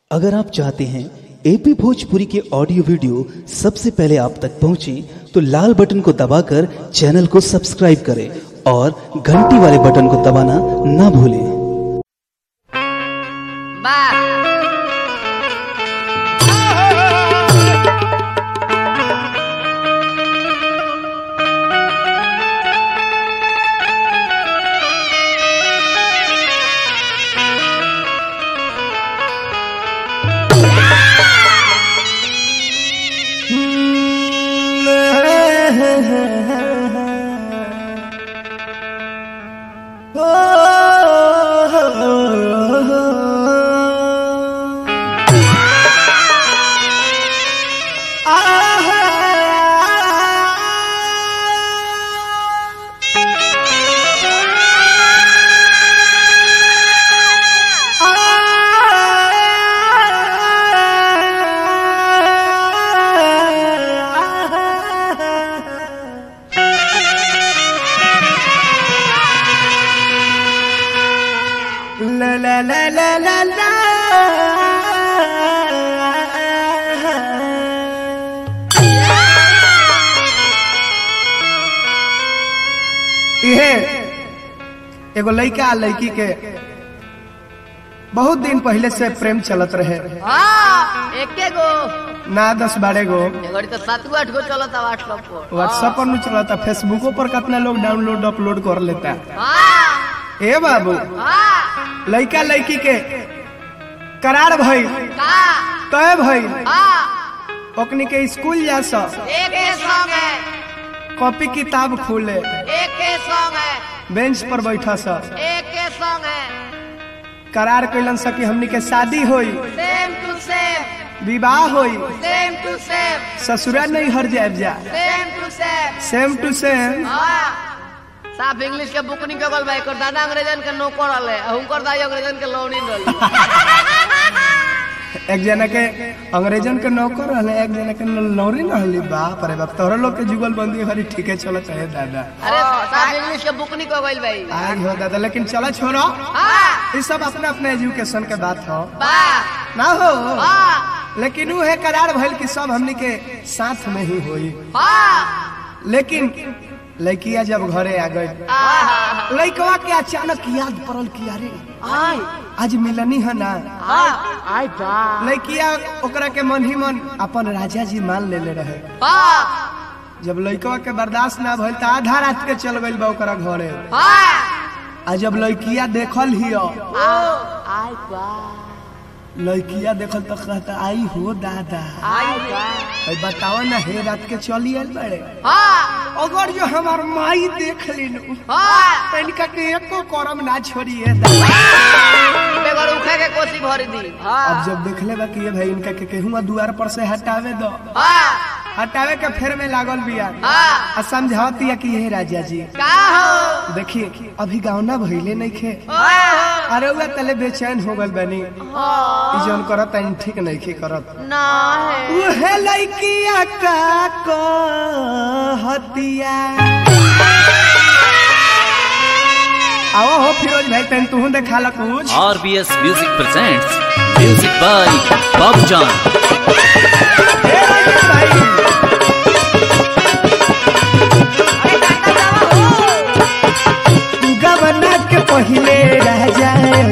अगर आप चाहते हैं एपी भोजपुरी के ऑडियो वीडियो सबसे पहले आप तक पहुंचे तो लाल बटन को दबाकर चैनल को सब्सक्राइब करें और घंटी वाले बटन को दबाना ना भूलें वाह La la la la la la. इहे एगो लड़का आ लड़की के बहुत दिन पहले से प्रेम चलत रहे हाँ एके गो ना दस बारह गो एगोड़ी तो सात गो आठ गो चलता व्हाट्सएप पर व्हाट्सएप पर नहीं चलता फेसबुको पर कितना लोग डाउनलोड अपलोड कर लेता हाँ ए बाबू हाँ लड़का लड़की के करार भई का तय भई हाँ ओकनी के स्कूल जा सा एक ही सॉन्ग है कॉपी किताब खोले एक ही सॉन्ग है बेंच पर बैठा सा एक ही सॉन्ग है करार कैलन सा कि हमनी के शादी होई सेम टू सेम विवाह होई सेम टू सेम ससुरा नहीं हर जाए जा सेम टू सेम सेम टू सेम हाँ साफ इंग्लिश के बुक नहीं कगल भाई कर दादा अंग्रेजन के नौकर रहे हुनकर दाई अंग्रेजन के लौनी रही एक जना के अंग्रेजन के नौकर रहले एक जना के नौरी रहली बाप रे बाप तोहरा लोग के जुगल बंदी हरी ठीके चलत है दादा अरे साफ इंग्लिश के बुक नहीं कगल भाई आग हो दादा लेकिन चला छोड़ो हाँ ये सब अपने अपने एजुकेशन के बात हो बा ना हो हाँ लेकिन वो है करार भइल कि सब हमनी के साथ में ही होई हाँ लेकिन लड़किया जब घरे आ गई हाँ लड़कवा के अचानक याद पड़ल कि अरे हाँ आज मिलनी है ना हाँ लड़किया ओकरा के मन ही मन अपन राजा जी मान लेले रहे हाँ जब लड़कवा के बर्दाश्त ना भइल त आधा रात के चल गइल बा ओकरा घरे हाँ आ जब लड़किया देखल हियो आई बा लड़किया देखल तो कहता आई हो दादा आई बा भाई बताओ ना हे रात के चली आइल बड़े हाँ अगर जो हमार माई देख ली हाँ तनिका के एको करम ना छोड़िए दादा बेगर उखे के कोसी भर दी हाँ अब जब देखले बा कि ये भाई इनका के केहुआ दुआर पर से हटावे दो हाँ हटावे के फेर में लागल बिया हाँ आ समझातिया कि ये राजा जी का हो देखिए अभी गाँव ना भइले नहीं खे हाँ अरे उहे तले बेचैन हो गल बनी हाँ ई जौन करत है ठीक नहीं खे करत ना है उहे लइकिया का कहतिया आओ हो फिरोज भाई तन तू देखा ला कुछ RBS Music presents music by Bob John. हे राजा भाई गवना के पहिले राजा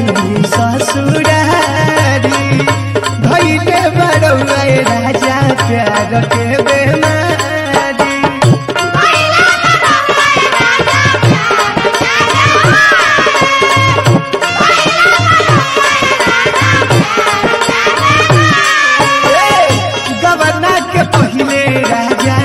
ससुरारी भैले बड़ौआ राजा प्यार के बेमारी गवना के पहिले राजा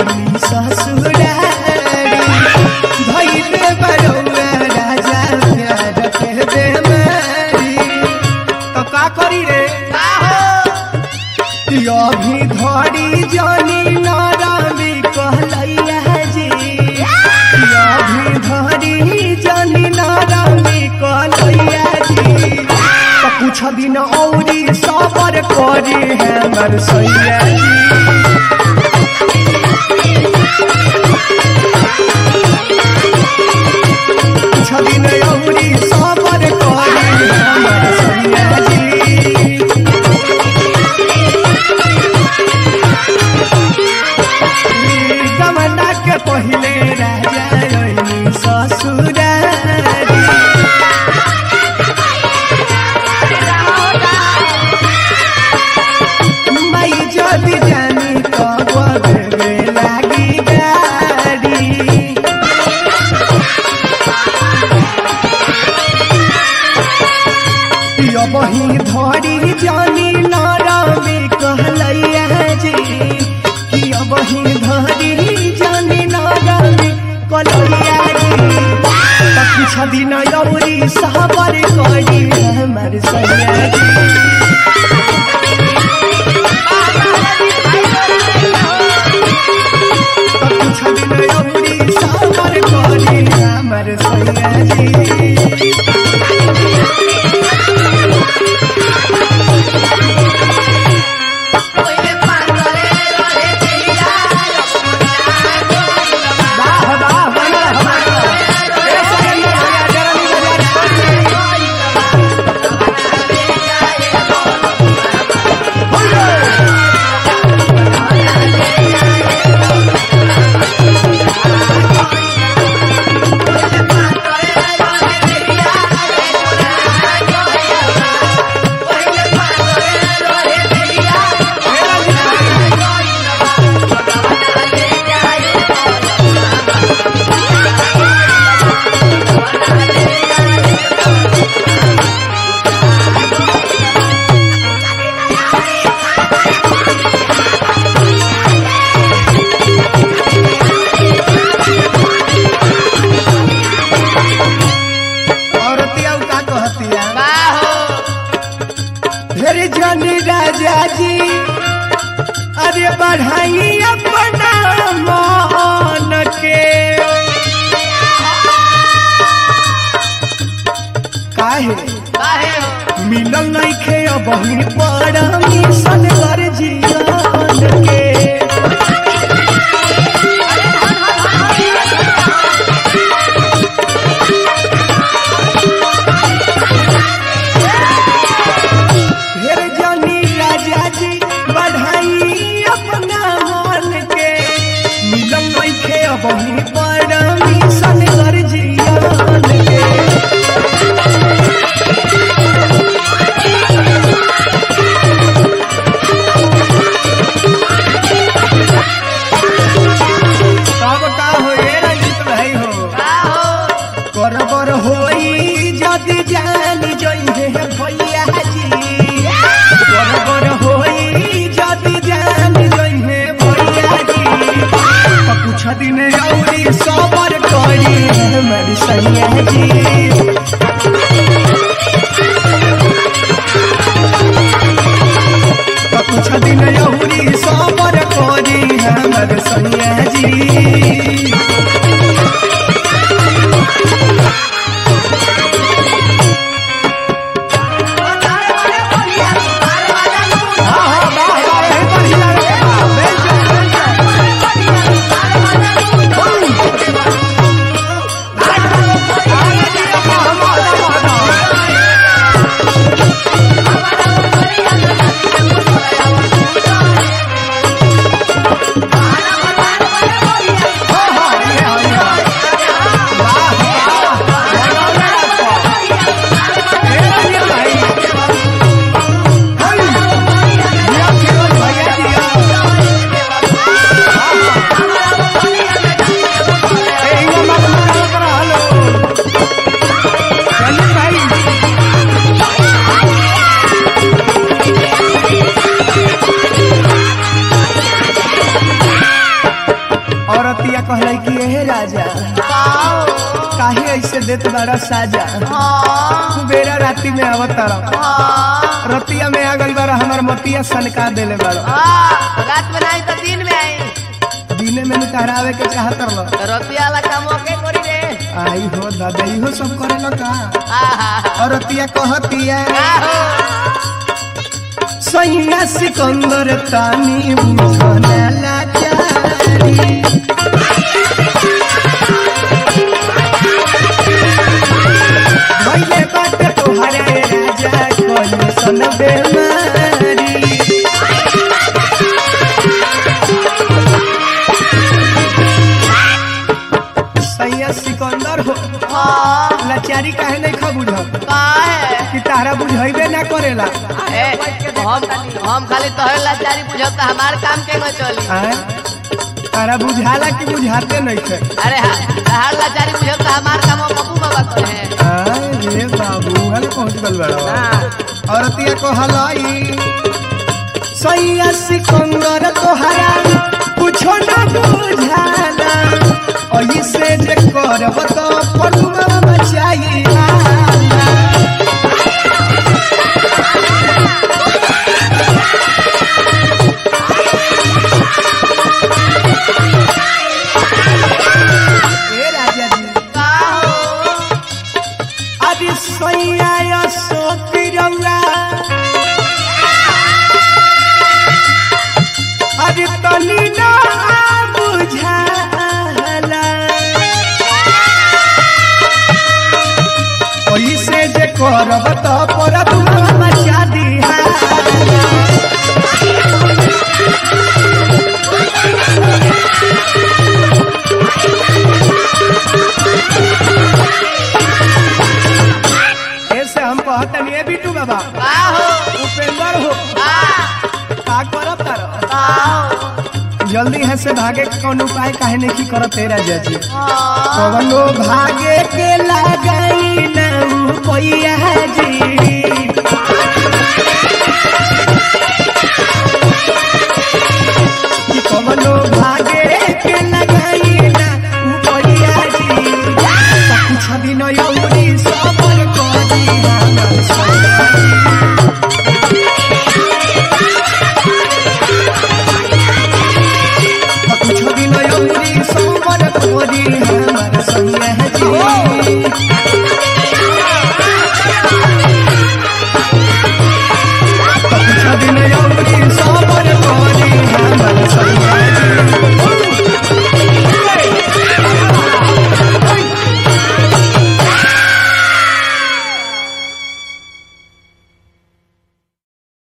ससुरारी भैले बड़ौआ राजा प्यार के बेमारी तो का करी रे का हो कि अभी धड़ी जानी नारामी कहलैया जी कि अभी धड़ी जानी नारामी कहलैया जी तो कुछ दिन औरी सबर करी हमर सैया जी कुछ दिन औरी सबर करी हमर सैया जी जानी नारामी कहलैया जी कि अब ही धरी जानी नारामी कहलैया जी त कुछ दिन औरी सहबर करी हमर सैया जी त कुछ दिन औरी सहबर करी हमर सैया जी वाह वाह बना हमारा ए सैया भैया जरनी बाजार औरतिया का कहतिया फिर जानी राजा जी अरे बढ़ाई अपना मान के काहे मिलल नहीं खे अब ही बड़ा मिशन कर जियान के फिर जानी राजा जी बढ़ाई अपना मान के मिलल नहीं खे अब ही बड़ा मिशन कर जियान के तब का हो ए रंजित भाई हो करबर होई जदि जान जइहे भैया जी करबर होई जदि जान जइहे भैया जी त कुछ दिन औरी सबर करी हमर सैया जी त कुछ दिन औरी सबर करी हमर सैया जी औरतिया कहलाई कि हे राजा काहे ऐसे देत बड़ा साजा बेरा राती में आवत तारा रतिया में आ गई बारा हमार मतिया सनका देले बारा रात में नहीं तो दिन में आई दिने में निकहरावे के चाहत रलो रतिया वाला काम ओके करी रे आई हो दादा इहो सब करेला का आहा औरतिया कहतिया आहो सैया सिकंदर तानी बुझना लाचारी भइले बाटे तोहरे राजा कोई सन बेमारी सैया सिकंदर हो हाँ लाचारी काहे नहीं खा बुझ का है कि तारा बुझैबे ना करेला ए, हम हम खाली तोहरे लाचारी बुझता हमार काम के न चली आय? तारा बुझाला कि बुझाते नहीं थे अरे हा- तहार लाचारी बुझता हमार काम हम बबू बाबा कहे अरे बाबू हल पहुंच गल बड़ा औरतिया को हलाई सैया सिकंदर तोहरा कुछो न बुझाला ऐसे जे करब तो पनुआ बचाइला ए राजा जी का हो अरे सैया सोतिरौरा अरे तनी ना बुझाला ओइसे जे करब त पर तुम मचा दिहा ऐसे हम कहतनी ए बिटू बाबा का हो उपेंद्र हो का का करब तारो का हो जल्दी है से भागे के कौन उपाय काहे नहीं करत तेरा जजी कवनो भागे के लगाई न पैया जी